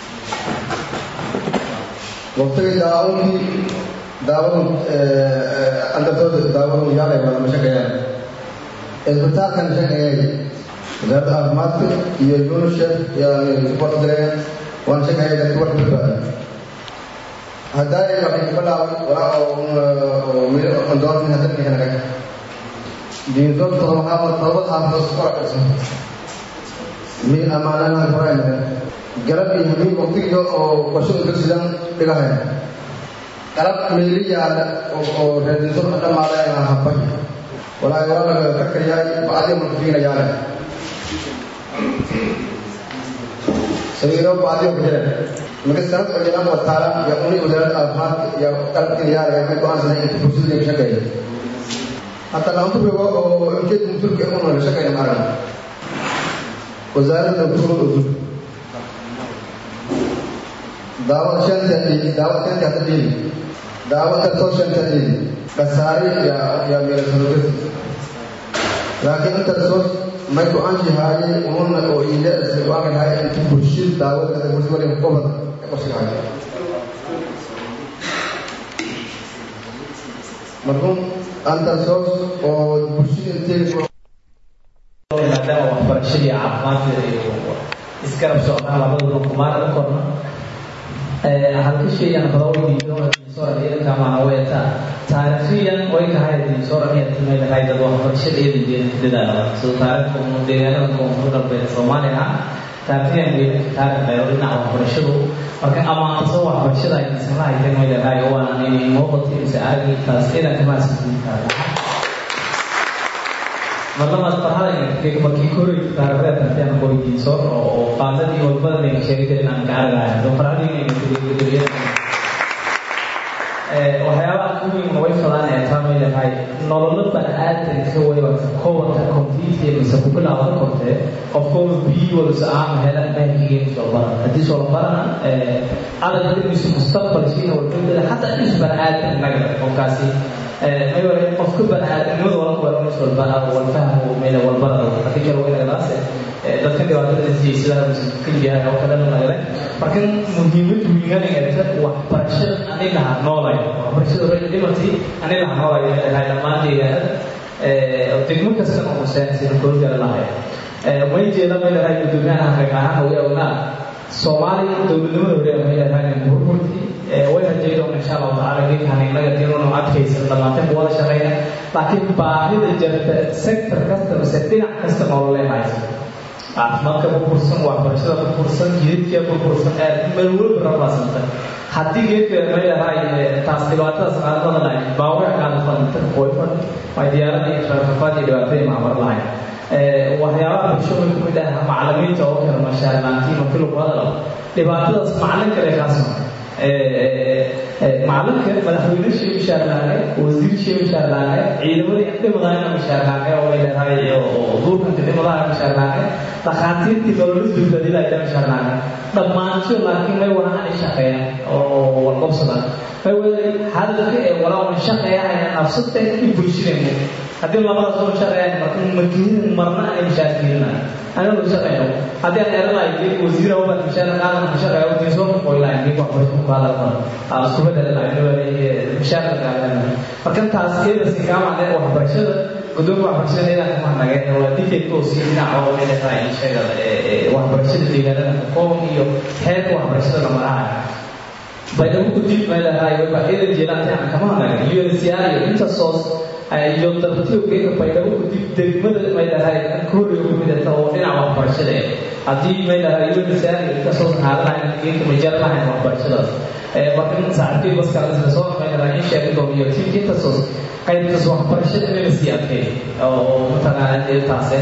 waqtigii daawadii daawadu andartooda daawadu yaalay wala ma shaqeeyaan isbitaalkan shaqeeyay wasaaradda caafimaadka iyo unicef yani support gareeyaan waan shaqeeyay dadka wax badbaada haddaay waxay bilaabay walaa oo meel andoorni hadda kana diintood todoba xaafad todoba xaafad isku racaysan mi amaanaha ibrahim galab iyo habeen waqtigiga oo warshada dugsidan dhigahaya galab meeli yaala oo reediso dhammaada habay walaahi waa laga karkaryahay bacdi mulkiina yaala sariiro bacdi oo kujira marka sanad oo jiraan wataala ya uni wasaaradda caafimaadka iyo qalabkiina yaala waxay go-aansanay inta bulshada laga shaqeeyo حتى لو تبغى أو كده ممكن كمان ولا شيء كده معنا وزارة الدكتور دعوة شن تدي دعوة شن تدي دعوة تطور شن تدي كساري يا يا मेरे سلوك لكن أنت تصور ما يكون عندي هاي ونون أو إلى سواء هاي أنت برشيد دعوة كذا برشيد ولا مقبض كوشي هاي مرحوم antasos oo bulshada inteeda maadaama waxbarashadii caafimaadka iyo isgarab socdaan labadaba kumaana u korna halka shaygan badawdiisooradiidankaamaana weeta taariikhiyan way tahay diisooraniyatimay dad waxbarashada eedan dadaala sida taariikhka unu deegaanada koonfur galbeed soomaaliya taariikhiyan geedanka taariikh dheero dhinaca waxbarashadu marka amaantaso waxbarashada ay ismala hayteen way leedahay waana inay muuqatay mise aragi taas eedanka maasadiintaa marlamaad farxada markii koray taariikhda tarteen qoydiiso oo qaadadii walbada ay sheegay jirin aan ka aragahay oo farxadii waxyaabaha ku weyn way fadaan ee taamay leedahay nololo bani-aadanka waywata kowanka computer mise ku bilaaban kortee qofkooba biyi walsa aama helan meelkigeenu soo baran haddii soo barana adag dhimisu mustaqbalkiina walbadada xataa dhis bani-aadan naga qofkaasi ayore qofka bani-aadamnimada wala weeranis walba walfahmu meel walbada haddii kale waynagadaase dadka dhibaatada siyaysadaha mise keliyahay oo kalena nagale marka muhiimad wiiganayata waxbarashada ani laha noolay waxbarashada rayda dhimatay ani laha noolay leedahay dhammaan deegaanada degmo kastana huseen sida koogala lahay may jeeda may leedahay gudoomiyaha hagaagahaan way ognaa soomaaliya dowladnimada hore may leedahay burburtii way rajaydoon insha allahu tacaala geedkan innaga dinuunu adkaysan dhammaanteen ku wada shaqeyna laakiin baahida jirta sector kasta mise dhinac kasta nololeen haysa caafimaadka burbursan waxbarashada burbursan jidadka burbursan aad meel weliba rabaasanta haddii geedka may leedahay taas dhibaatadaas qaadmada lahay baawar qaada fadanta qoyfan ay diyaarada iyo rafafaad iyo dhibaatadii maamar lahay waxyaabaha bulshada ku mid ah macalimiinta oo kale mashaarilaantiin markii lagu hadalo dhibaatadaas macalin kale kaasma macalinka madaxweyneshii mushaarlaane wasiirshii mushaarlaane ciidamadii dhimadaana mushaarlaane oo ay leedahay duurkanka dhimadaha mushaarlaane dhakhaatiirtii nololis badbaadinaya mushaarlaane dhammaanto laakiin may walahan ay shaqeeyaan oo walqobsadaan may weli hadalka ee walaawan shaqeeyahaya nafsada in bulshadeenna haddii labadaas oo shaqeeyaan marka makiinin marna ay mushaarkiininayo anigu shaqeeyo haddii aan eranayo geed wasiira wabad mushaar qaadan mushaar oo diiso oo ilaa geed wax barasho ku qaadan karo aan isku bedelayo mushaar qaadan marka taas iyada si kaama leh waxbarashada gudoomiya waxbarashada iyada kama nagay waa dikay oo si dhinac oo meel tahay sheega waxbarashada deegaanada kooban iyo heerka waxbarashada la maraha baydhabo ku dib meelahay waba iyada jeelaan kama nagay UNCR iyo Intersos iyo dartiyo geedka baydhabo ku dib degmada meelahay kooriyo ku midata oo dhinaca waxbarashada haddii meelahay UNCR iyo Intersos haadanayn geedka majalanayn waxbarashadaas markan saaxiibkii baska la soo meelahay in sheegay doomiyo tiimka Intersos qaybtaas waxbarashada inay sii adkay oo mataqaanaa taase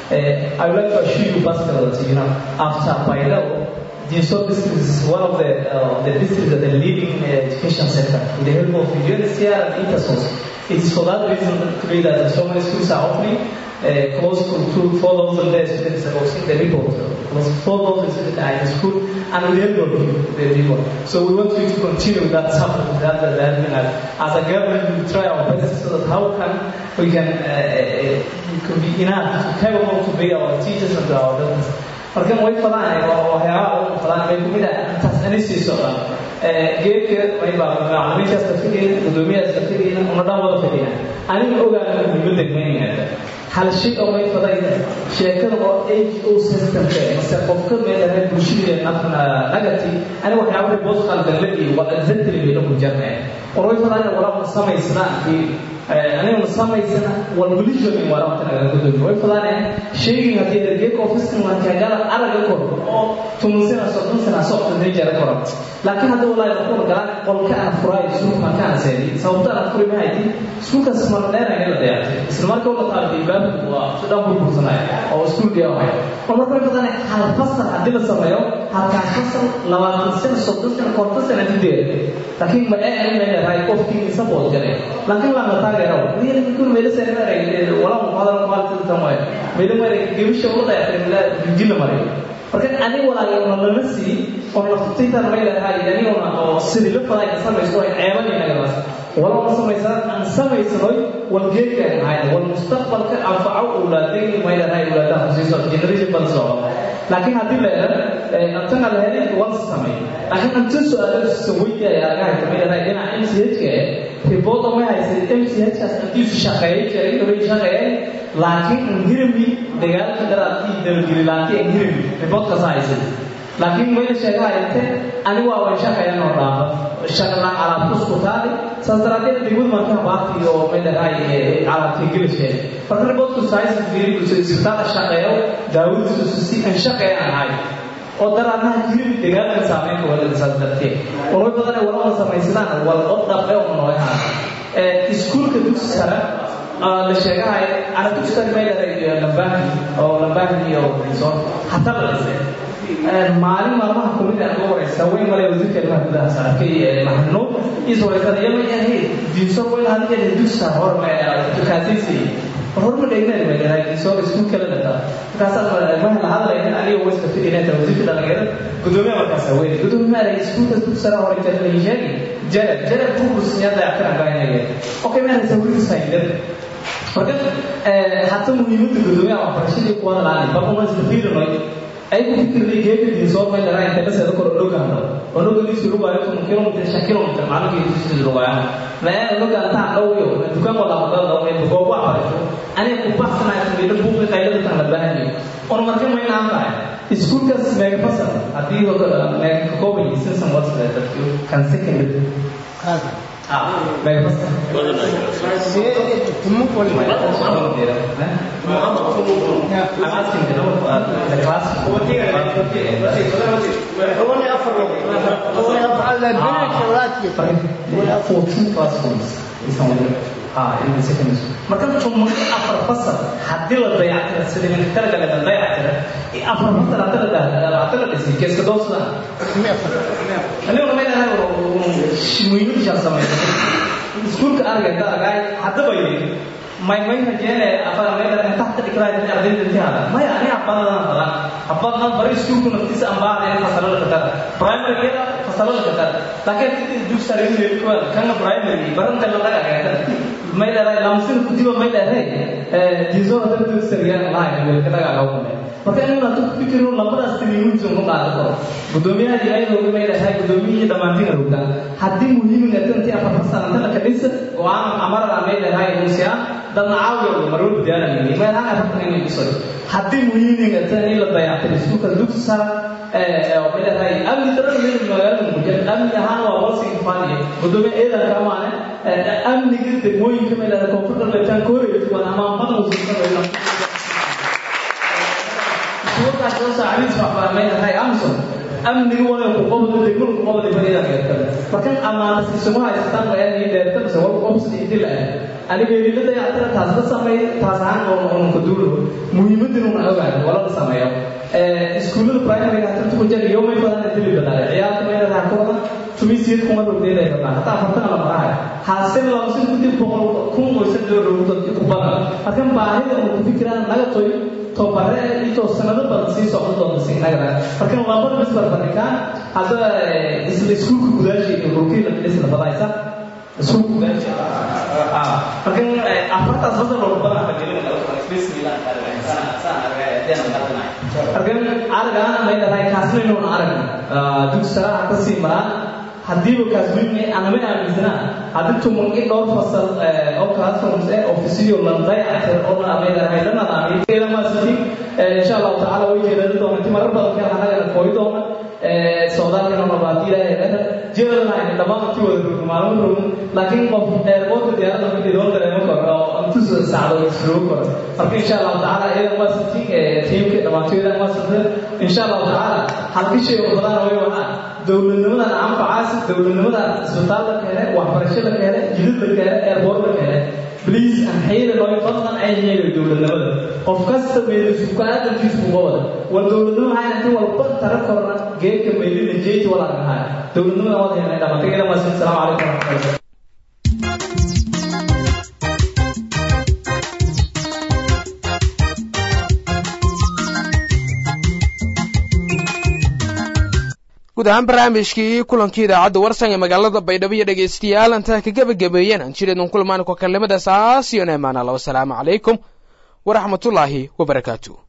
I would like to assure you, Pascal, that you know, after Baydhabo, the Yusuf district is one of the, uh, the districts that are leading uh, education sector with the help of UNHCR and Intersos. It is for that reason today that so many schools are opening. Uh, close to two, 4,000 days students have seen the report. Close to 4,000 students are in school and with the help of the people. So we want you to continue that support that, that, that you know, as a government we try our best so that how can we can, uh, we can be enough, capable to be our teachers and our doctors. markan way fadaan waxyaabaha ugu fadaan bay kumid ah intaas ani sii socdaan geedka mayba macalimiintaas ka fidayna gudoomiyahaas ka fidayna una dhan wada fidayna aniga ogaana muhiimada degmeynayna hal shay oo may fadayna sheekada oo h o systemka mase qofka meelahay bulshada nagati ani waxyaaba boos qaldan la iyo waa exactly bay lagu jarnaya war way fadaan walaa samaysnaa aniguna samaysana walwalishonin waraabta naga gudoomi way fadaane sheegin haddii ergeeka ofiskan wankagala araga kor oo tuman sana soddon sana socda meejara kora laakiin hadda walaahi qol galaan qolka aan furaayo iskuulka markaan seedi sababta aan furi ma hayti iskuulkaas mar dheer aan la dayactay isla markaa ula taabtay baabku waa si dhan burbursanaya oo iskuul dhiyawahay oo marka fadaane hal fasal haddii la sameeyo halkaas fasal labaatan sana soddon sana konton sana dideed laakiin ma ee in leedahay qofkii support garay laakiin lama taageero wiil kun meel sare maray wala mu hadal maalta tamay meel maray gebisha wada yaqaan jilla maray marka ani walaaga una lama sii oo naftaytan ma leedahay ani una oo sidii la faday ka samaysto ay ceebani naga bas wala ma samaysan aan samaysanoy wal geedka ahay wal mustaqbalka anfaco awlaadayni ma leedahay awlaadaha xusiiso generation bal soo laakiin haddii la yidhahdo antana la helay waan samay laakiin anta su-aalo sawayda ayaa laga haysa ma leedahay dhinaca m c h ka ribooda ma haysay m c h kaas intiisu shaqeeyay jiray hore shaqeeyay laakiin ingirimi dagaalka daraadkii dalgelilaantay ingirimi riboodkaas haysay laakiin mayna sheegahayante ani waa way shaqeeyaan oo dhaaba shaqalaan alaabta isku taali saas daraadeed degmada markaa baati oo maydahay alaabta gelisheen marka riboodku saaysa fiiri isbitaala shaqeeyo daawadiisu si aan shaqeeyaan ahay oo daraadnaha jirimi dagaalka saameynka walada saas darteed warway badan ay walama samaysadaan wal od dhabe oo nooyaha iskuulka dugsi sare la sheegahay ana dugsi sare maydahay lambaani oo lambaani iyo resort hataa la dhisay maalin maalmaha kumid aan uga waraysa way malay wasiirka ilmaha gudaha saarkay maxnuub isoo wareysada yama ahayd diinso way hadii ay dugsa hor ma kaasiisi hor ma dhegnaan ma dhahay diinso isku kala dhata markaas aan la hadlayna aniga way iska fidinayna wasiirka dhalinyarada gudoomiyaha markaas weyn gudoomiyaha iskuulka dugsa hore inta la sheegay jarab jarab ku kursiyaa dayactiran baanaya okay ma haysa wiil sayidad marka hatta muhiimadda gudoomiyaha waxbarashadii kuwada laani bal uma isla fiirinayo ay ku fikirday geedka diinsoo meel dharaa inta kaseeda kor ogaano onoga liisu lugaayo kun kilomitr shan kilomitr maalinkii diisu lugaayo mee onoga antaa dhowyo dukaan wada qadada ee goob wax barasho aniga ku baxsanayo meelo buuqi qaylada tan la baahanyo on marka ma inaan tahay iskuulkaas meega fasal haddii meega ka kooban yihiin sinsan wasle dadku kan secondary meega fasal marka tuma afar fasal haddii la dayactira sida ninka talagale la dayactira afar fasal hadda la dayactira la dhisay keeska doosada aniguna may dhahay muhiimada shaan samaysa iskuulka argayta argay haddaba yidhi may may rajeene afar may dhahay taxta dhikraay ardayda intihaada maya ani abadana badan abadana bari iskuulku naftiisa aan baahday fasalada ka tara primary keeda fasalada ka tara laakiin sidii dugsiga lagu leeyahay kuwa kana primary baranta la laga agaaga may dhahay lamsin ku diba may dhahay ee diiso hadda dugsiga lahayn way ka laga agaaga marka inuu aad ku fikiro labadaas timiintu uu qaado karo gudoomiyaha dilaydo may dhahay gudoomiyihii dhamaantiin rugda haddii muhiimka tanti afar fasal inta ka dhisa go'aan amarada may dhahay muusiya dadna caawiyo marwal diyaana yimi ma laha afartan inay dhiso haddii muhiimka tan in la dayactiro iskuulka dugsi sare ee may dhahay amni daran meel magaalada mujad amni ahaan waa wasi faaniye gudoomiyaha eedan kamaane amniga degmooyinka may dhahay koonfurta leetaan kooreeyay waa amaan badan usuusan suuqaas soo saacadiis waxbaa tahay amson amniga wada ku qabdo degmada ku qabdo bariida geertada markan amaana si suma haystaan waa inay deerta mise wal qabsi intii la aniga ilada yaatira taas la sameey taas aan oo oo ku duulo muhiimadinu ma ogaan wala la sameeyo ee iskuulada primary ka tan ku jari yoomay badan intii la badaray ciyaarta meela raha ku wada tumisiyad kuma dhugdeeda ay badan hatta afartan la marahay haasin loo sin ku dib boqol kun oo san door dhugdo ku badan markan baahida oo ku fikiraan naga toy tobare intoo sanado badan sii socdo doona siinagara marka labada bis barbarikaan hadda isla iskuulka gudaashiga rukiina isla badaysa iskuulka gudaashi marka afartaas fasal oo badan ka gelin bismillah marka aragana may dhahay kaasna inuu aragna dugsara ka sii maraan haddiiba kaasweyne anama aaminsanaa haddii tumanki dhowr fasal oo classrooms eh ofisiyo la dayactir oo la ameedahay la nadaamiyo ilamaasiti insha allahu tacaala way jeedada doona inti marar badan keen anagana kooyi doona socdaalkana mabaadi ilaahay dhahda jeedalnahay dhammaan intii wada rogno maalmo rogno laakiin qof eerboorka diyaarada markii loo dareemo karo oo intusa sacdo isrugu karo marka insha allahu tacaala iyadan waa sitiin tiimka dhammaantoydan waa sitin insha allahu tacaala halkishay oo badan way wahaan dowladnimadan anfacaasi dowladnimadan isbitaal la keene waxbarasho la keene jidid la keene eerboor la keene bliis aan xayla looy fadlan ay yeelo dowladnimada qof kasta meelisu ka aadamkiisu kuga wada war dowladnimo waxay inta walba tara korna geedka meelina jeeti walaa ahaa dowladnimada wada helnay dhamatay ila masin salaamu calaykum waraxmatullahi guud ahaan barnaamijkii kulankii idaacadda warsan ee magaalada baydhabo iyo dhegaystayaal intaa ka gebagabeeyeen aan jireedun kulmaan ku kalimada saas iyo neemaana la wasalaamu calaykum waraxmatullaahi wabarakaatu